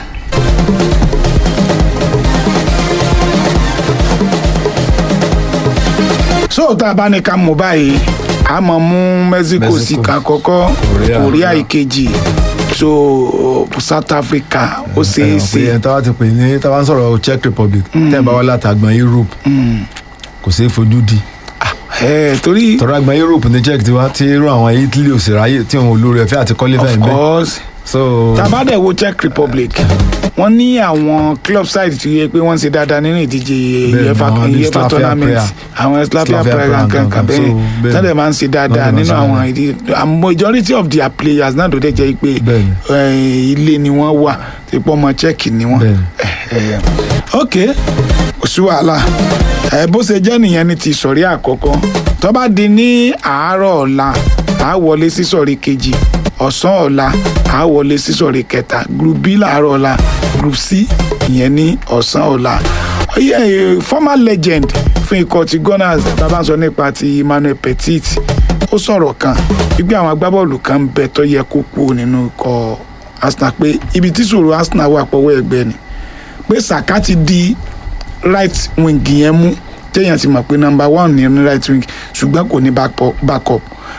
so tá a bá ní ká mú báyìí a mọ̀ mú Mexico Mexico. sí ká kọ́kọ́ Korea. Korea ìkejì so South Africa ó ṣeé ẹ ṣe táwa ti pè ní táwa ń sọ̀rọ̀ Czech Republic tẹ́ ẹ̀ bá wá látàgbọ̀n Europe kò sí fojú di ẹ torí tọ́ra àgbọ̀n Europe ní Czech tiwa tí irú àwọn Italy ò sì ráyè tí wọn ò lórí ẹ̀fẹ́ àti kọ́lé of fẹ́ẹ̀ bẹ́ẹ̀ course so tá a bá dẹ̀ wo Czech Republic wọ́n ní àwọn club side tó yẹ pé wọ́n ń ṣe dáadáa nínú ìdíje Bẹ́ẹ̀ni, UEFA àwọn ní UEFA Slavia tournament Praha. àwọn Slavia Slavia Praha Praha kankan kankan. bẹ́ẹ̀ So, bẹ́ẹ̀ni. tọ́lẹ̀ máa ń ṣe dáadáa Wọ́n dẹ̀ nínú máa ń ṣe àwọn dáadáa. ìdí and majority of their players náà tó dẹ̀ jẹ́ pé Bẹ́ẹ̀ni. eh, ilé ni wọ́n wà tí pọ́ ọmọ Czech ni wọ́n Bẹ́ẹ̀ni. Eh, ok kò sí wàhálà ẹ bó ṣe jẹ́ nìyẹn ní ti sọ̀rí àkọ́kọ́ tó bá di ní àárọ̀ ọ̀la à á wọlé sí sọ̀rí kejì ọ̀sán ọ̀la à á wọlé sí sọ̀rí kẹta group b làárọ̀ ọ̀la group c ìyẹn ní ọ̀sán ọ̀la Oye, eh, former legend fún ikọ̀ ti Gunners bàbá ń sọ nípa ti Emmanuel Petit ó sọ̀rọ̀ kan wípé àwọn agbábọ́ọ̀lù kan ń bẹ tó yẹ kó kú nínú ikọ̀ Arsenal pé ibi tí ṣòro Arsenal wà pọ̀wọ́ ẹgbẹ́ ni pé Saka ti di right wing yẹn mú téèyàn ti mọ̀ pé number one ní ní right wing ṣùgbọ́n kò ní backpo- backup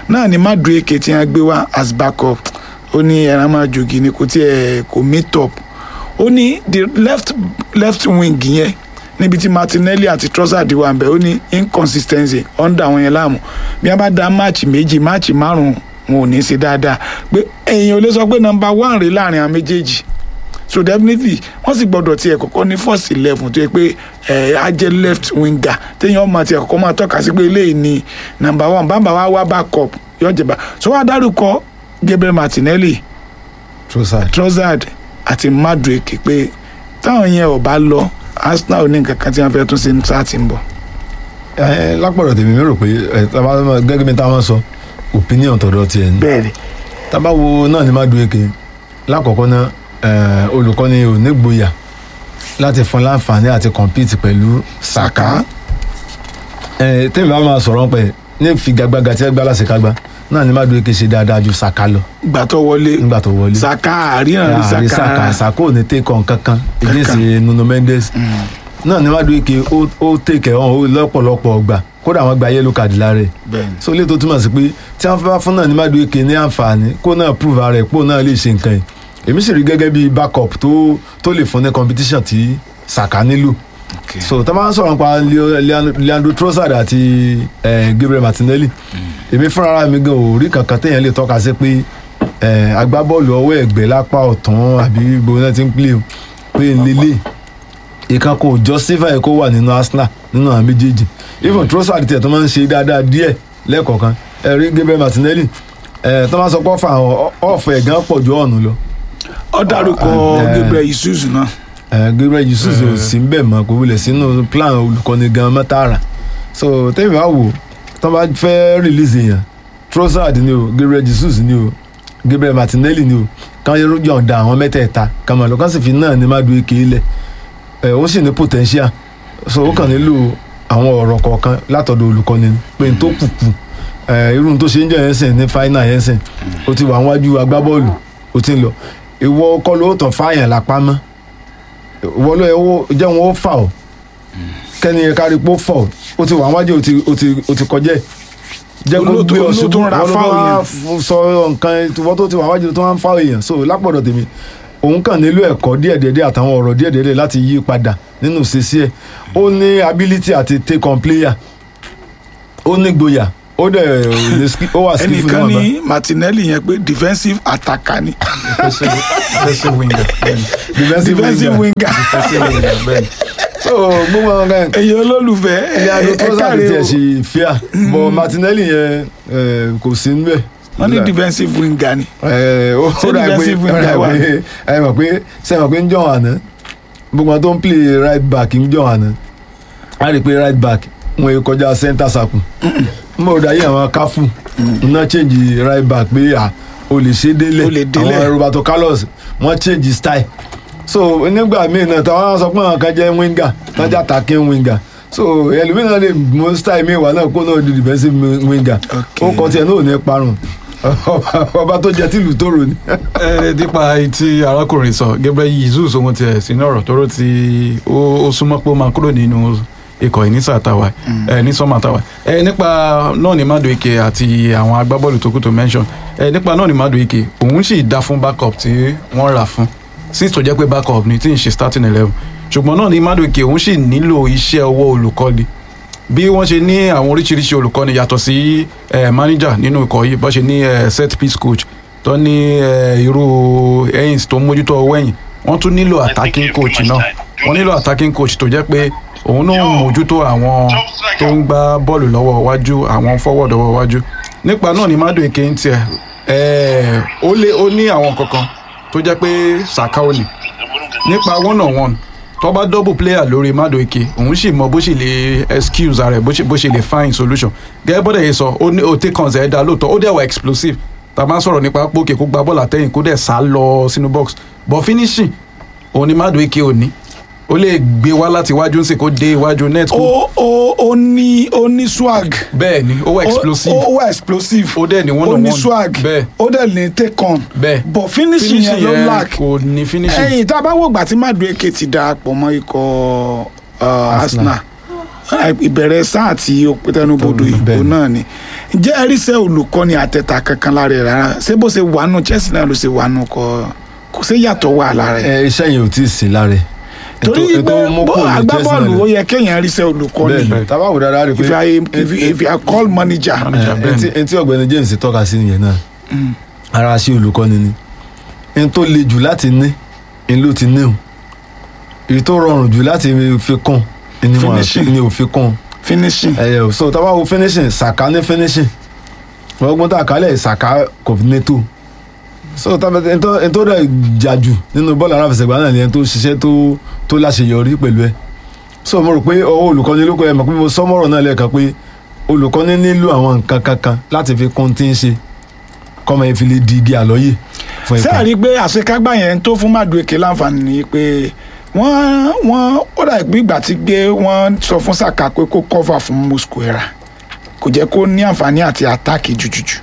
náà ni Madueke tí wọ́n gbé wá as backup ó ní ẹran máa jogi ni kò tiẹ̀ kò meet up ó ní the left left wing yẹn níbi tí Martinelli àti Trossard wà ń bẹ̀ ó ní inconsistency under àwọn yẹn láàmú bí wọ́n bá da máàcì méjì máàcì márùn-ún wọn ò ní í ṣe dáadáa pé èèyàn ò lè sọ pé number one rèé láàrin àwọn méjèèjì so definitely wọ́n sì gbọ́dọ̀ tiẹ̀ kọ́kọ́ ní first eleven tó yẹ pé ẹ̀ á jẹ́ left winger téèyàn ọmọ tiẹ̀ kọ́kọ́ máa tọ́ka sí pé eléyìí ni number one bàbá wa wá backup yóò jẹba so wọ́n á dárúkọ Gabriel Martinelli Trossard Trossard àti Madueke pé táwọn yẹn ò bá lọ Arsenal ò ní nǹkan kan tí wọ́n fẹ́ tún ṣe ní sáà tí ń bọ̀. ẹ lápọ̀rọ̀ tèmi mi rò pé ẹ tábà gẹ́gẹ́ bí táwọn sọ opinion tọ̀dọ̀ tiẹ̀ ni bẹ́ẹ̀ni tábà wo náà ní Madueke lákọ̀ọ́kọ́ náà ẹ, olùkọ́ni ò ní gboyà láti fún láǹfààní àti compete pẹ̀lú Saka ẹ tèmi bá máa sọ̀rọ̀ pẹ̀ ní figagbága tí ẹ gbá lásìkágbá náà ní Madueke ṣe dáadáa ju Saka lọ ìgbà tó wọlé nígbà tó wọlé Saka àríyàn rí àrí Saka Saka Saka ò ní take on kankan against Nuno Mendes náà ní Madueke ó ó take on ó lọ́pọ̀lọpọ̀ ọgbà kódà wọ́n gba yellow card lára ẹ̀ bẹ́ẹ̀ni so ilé tó túmọ̀ sí pé tí wọ́n fẹ́ bá fún náà ní Madueke ní àǹfààní kó náà prove ara ẹ̀ pé òun náà lè ṣe nǹkan yìí èmi sì rí gẹ́gẹ́ bí backup tó tó lè fún ní competition tí Saka nílò okay. so tá a máa ń sọ̀rọ̀ nípa Leo- Leandro- Leandro Trossard àti eh, Gabriel Martinelli èmi fúnra mi gan ò rí kankan téèyàn lè tọ́ka sí pé eh, agbábọ́ọ̀lù ọwọ́ ẹ̀gbẹ́ lápá ọ̀tún àbí gbogbo náà ti ń play o, pé n lélẹ̀ ìkan kò justify kó wà nínú Arsenal nínú àwọn méjèèjì even Trossard tiẹ̀ tó máa ń ṣe dáadáa díẹ̀ lẹ́ẹ̀kọ̀ọ̀kan ẹ̀rí Gabriel Martinelli eh, tó máa sọ pé ọ̀fà ọ̀fọ̀ ẹ̀gán pọ̀ ju ọ̀nù lọ ó dárúkọ Ah, eh. Gabriel Jesus náà Eh, Gabriel Jesus ò sí ń bẹ̀ mọ́ kò wulẹ̀ sínú plan olùkọ́ni gan mọ́tàrà so tẹ́mi bá wò tó bá fẹ́ release èèyàn Trossard ni o Gabriel Jesus ni o Gabriel Martinelli ni o kàn yọ̀ǹda àwọn mẹ́tẹ̀ẹ̀ta kàn máa lọ kàn sì fi náà ní Madueke lẹ̀ ẹ̀ ó sì ní potential so ó kàn nílò àwọn ọ̀rọ̀ kọ̀ọ̀kan látọ̀dọ̀ olùkọ́ni ni pé n tó kùkù ẹ̀ irú n tó ṣe ń jẹ́ yẹn sìn ní final yẹn sìn ó ti wà níwájú agbábọ́ọ̀lù ó ti ń lọ ìwọ kọ́ ló tàn fáyàn lápá mọ́ wọ́n ló yẹ wó jẹ́ wọn ó fà ọ́ kẹ́ni yẹn kárí pé ó fà ọ́ ó ti wà wájú ó ti ó ti ó ti kọjá ẹ̀ jẹ́ kó Olóòtú- gbé ọ olóòtú ṣubú ń ra wọ́n ló foul bá yẹn. f- sọ nǹkan wọ́n tó ti wà wájú tó wá ń fà èèyàn so lápọ̀dọ̀ tèmi òun kàn nílò ẹ̀kọ́ díẹ̀díẹ̀ àtàwọn ọ̀rọ̀ díẹ̀díẹ̀ láti yí padà nínú ìṣesí ẹ̀ ó ní ability àti take on player ó ní gboyà ó dẹ̀ ní ski- ó wà skillful ẹnìkan níwọ̀nba. ní Martinelli yẹn pé defensive attacker ni defensive defensive winger bẹ́ẹ̀ni defensive defensive winger winger defensive winger bẹ́ẹ̀ni so gbogbo àwọn kan èyí olólùfẹ́ ilé adó ẹ tó sáà káre tiẹ̀ o ṣe fíà bọ̀ Martinelli yẹn eh, kò sí níbẹ̀. wọ́n ní defensive winger ni Eh, ó Ṣé ó dà pé defensive ó winger dà wà? pé ẹ mọ̀ pé ṣe mọ̀ pé ń jọ̀ àná gbogbo àwọn tó ń play right back ń jọ̀ àná a rí i pé right back wọn yóò kọjá center circle n bò dáyé àwọn káfù iná change right back pé à o lè ṣe délẹ̀ O lè délẹ̀. àwọn Roberto Carlos wọ́n change style so nígbà míì náà táwọn sọ pé àwọn kan jẹ́ winger wọ́n jẹ́ attacking winger so ẹlòmíràn lè mú style míì wà náà kó náà di defensive winger Okay. ó kọ tiẹ̀ náà ò ní parun ọba tó jẹ tìlù tó rò ní. ẹ nípa tí arákùnrin sọ Gabriel Jesus ohun tiẹ̀ sínú ọ̀rọ̀ tóró tí ó ó súnmọ́ pé ó máa kúrò nínú ikọ̀ yìí ní sàtàwà ẹ ní sọ́mà tàwà ẹ nípa náà ní Madueke àti àwọn agbábọ́ọ̀lù tó kù tó mention ẹ nípa náà ní Madueke òun sì dá fún backup tí wọ́n rà fún since tó jẹ́ pé backup ni tí ń ṣe starting eleven ṣùgbọ́n náà ní Madueke òun sì nílò iṣẹ́ ọwọ́ olùkọ́ni bí wọ́n ṣe ní àwọn oríṣiríṣi olùkọ́ni yàtọ̀ sí eh, manager nínú ikọ̀ yìí bọ́n ṣe ní eh, set piece coach tó ní eh, irú Haynes tó ń mójútó ọwọ́ ẹ̀yìn wọ́n tún nílò attacking coach náà wọ́n nílò attacking coach tó jẹ́ pé òun náà ń mójútó àwọn tó ń gbá bọ́ọ̀lù lọ́wọ́ iwájú àwọn forward lọ́wọ́ iwájú nípa náà ni Madueke ń tiẹ̀ eh, ó lé ó ní àwọn kankan tó jẹ́ pé Saka ò ní nípa one on one tó bá double player lórí Madueke òun sì mọ bó ṣe lè excuse ara ẹ bó ṣe bó ṣe lè find solution gẹ́gẹ́ bọ́dẹ̀ yìí sọ ó ní ó take on ẹ̀ dá lóòótọ́ ó dẹ̀ wà explosive tá a máa ń sọ̀rọ̀ nípa pókè kó gba bọ́ọ̀lù àtẹ̀yìn kó dẹ̀ sá lọ sínú box but finishing òun ni Madueke ò ní ó lè gbé wá láti iwájú ńsè kó dé iwájú net kó ó ó ó ní ó ní swag bẹ́ẹ̀ ni ó wà explosive ó ó wà explosive ó dẹ̀ ní one ó on ní one swag bẹ́ẹ̀ ó dẹ̀ ní take on bẹ́ẹ̀ but finishing yẹn ló lack kò ní finishing ẹ̀yìn tá a bá wò gbà tí Madueke ti darapọ̀ mọ́ ikọ̀ uh, Arsenal ìbẹ̀rẹ̀ sáà tí ó tẹnubodò Bẹ́ẹ̀ ìbò ni. náà ni ǹjẹ́ ẹ rí sẹ́ olùkọ́ni àtẹ̀tà kankan lára ẹ̀ rárá ṣé bó ṣe wà nù Chelsea náà ló ṣe wà nù kọ́ kò sí yàtọ̀ wà lára ẹ̀ ẹ iṣẹ́ yẹn ò tí ì sí lára ẹ̀. torí Ètò- pé ètò mú bó kúrò ní agbábọ́ọ̀lù Chelsea ó náà yẹ kéèyàn rí sẹ́ olùkọ́ni bẹ́ẹ̀ tábà wò dáadáa rí i if pé I if, if I call manager Manager. ẹ, etí- etí ọ̀gbẹ́ni James tọ́ka sí nìyẹn náà ara ṣe olùkọ́ni ni n tó le jù láti ní n ló ti ní o èyí tó rọrùn jù láti fi kún ni wọn Finishing. ni ò fi kún finishing ẹyẹ o so tábà wo finishing Saka ní finishing ọgbọ́n tá a kálẹ̀ Saka kò ní tó so tábà n tó n tó dẹ̀ jà jù nínú bọ́ọ̀lù aláfẹsẹ̀gbá náà ni ẹni tó ṣiṣẹ́ tó tó láṣeyọrí pẹ̀lú ẹ̀ so mo rò pé ọwọ́ olùkọ́ni ló kọ́ ẹ mọ̀ pé mo sọ́mọ́rọ̀ náà lẹ́ẹ̀kan pé olùkọ́ni nílò àwọn nǹkan kankan láti fi kún tí ń ṣe kọ́mọ yẹn fi lè di igi àlọ́yè fún ikọ̀ sẹ́ẹ̀rí pé àṣekágbá yẹn tó fún Madueke láǹfààní ni pé wọ́n wọ́n ó dà bí ìgbà tí gbé wọ́n sọ fún Saka pé kó cover fún Mosquera kò jẹ́ kó ní àǹfààní àti àtáàkì jùjùjù.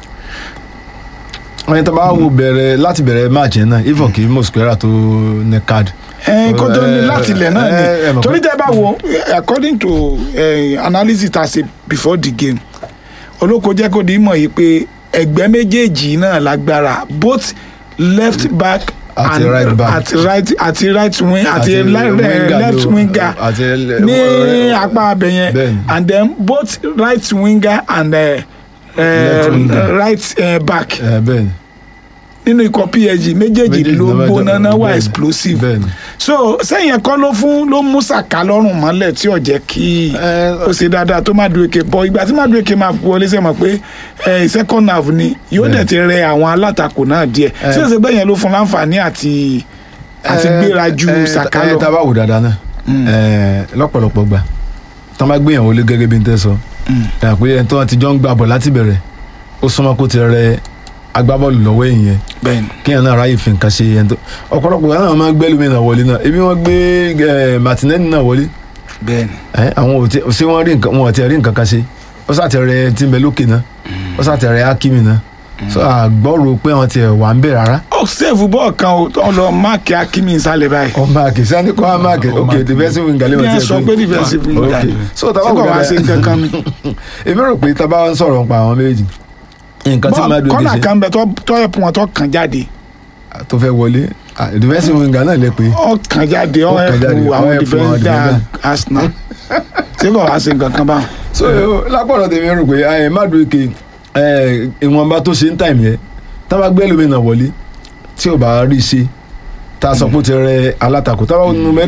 ẹni tó bá wo bẹ̀rẹ̀ láti bẹ̀rẹ̀ match yẹn náà even kì í Mosquera tó ní card ẹ kó tó ní Eh, láti ilẹ̀ náà eh, eh, ni mọ̀ torí pé- tẹ́ bá wo eh, according to eh, analysis ta ṣe before the game olóko jẹ́ kó di mọ̀ yìí pé ẹgbẹ́ méjèèjì náà lágbára both left back Àti and right back. àti right àti right wing àti Àti le- winger left ló- winger àti le- ní eh, apá abẹ yẹn bẹ́ẹ̀ni. and then both right winger and uh, Left winger. right uh, back ẹ bẹ́ẹ̀ ni nínú ikọ̀ PSG méjèèjì Méjèèjì ló ló máa gbóná jẹ́- náà wà bẹ́ẹ̀ni, explosive bẹ́ẹ̀ni. so sẹ́yìn ẹ̀kọ́ ló fún ló mú Saka lọ́rùn mọ́lẹ̀ tí ò jẹ́ kí Eh, ó ṣe dáadáa tó Madueke bọ́ ìgbà tí Madueke máa wọlé sẹ́mọ̀ pé eh, second half ni yóò dẹ̀ Bẹ́ẹ̀ni. ti rẹ àwọn alátakò náà díẹ̀ Eh. tí ó ṣe bẹ́ẹ̀ yẹn ló fún láǹfààní àti àti Eh, gbéra ju eh, Saka eh, lọ. tá a bá wò dáadáa náà eh, lọ́pọ̀lọpọ̀ gbà tán bá gbéyàwó lé gẹ́gẹ́ bí n tẹ́ sọ ẹ̀ pé ẹni tó ti jọ ń gbà bọ̀ láti bẹ̀rẹ̀ ó súnmọ́ kó ti rẹ agbábọ́ọ̀lù lọ́wọ́ èyí yẹn bẹ́ẹ̀ni kéèyàn náà ráyè fi nǹkan ṣe ẹni tó ọ̀pọ̀lọpọ̀ gbà náà máa ń gbé lómi náà wọlé náà ebi wọ́n gbé eh, Martinelli náà wọlé bẹ́ẹ̀ni ẹ àwọn ò tí ṣé wọ́n rí nǹkan wọn ò tí ì rí nǹkan kan ṣe ó sàtẹ̀rẹ̀ tí ń bẹ lókè náà ó sàtẹ̀rẹ̀ Hakimi náà so àgbọ̀rò pé wọ́n ti ẹ̀ wà ń bẹ̀ rárá ó sèfù bọ́ọ̀ kan ó tó lọ máàkì Hakimi nsàlẹ̀ báyìí ọ máàkì sani kọ́ á máàkì Ọ ok máàkì. defensive winger lè bí wọ́n ẹ ti sọ pé defensive winger ok ni so tábà ṣé wò kò wá sí nǹkan kan ni. èmi rò pé tábà ń sọ̀rọ̀ nípa àwọn méjì nǹkan tí bọ́ọ̀ Madueke kọ́nà ṣe kan bẹ tó tó ẹ̀pù wọn tó kàn jáde tó fẹ́ wọlé ah, defensive winger náà lè pé ó kàn jáde ó Ó kàn jáde, ẹ̀pù ó àwọn ẹ̀pù àwọn defender defender. Arsenal ṣé kò wá sí nǹkan kan báwọn. so lápọ̀lọ̀ tèmi rò pé ẹ Madueke ẹ ìwọ̀nba tó ṣe ń tàìmù yẹn tábà gbé lómi náà wọlé tí ò bá rí i ṣe tá a sọ pé ó ti rẹ alátakò tábà nínú mẹ́rin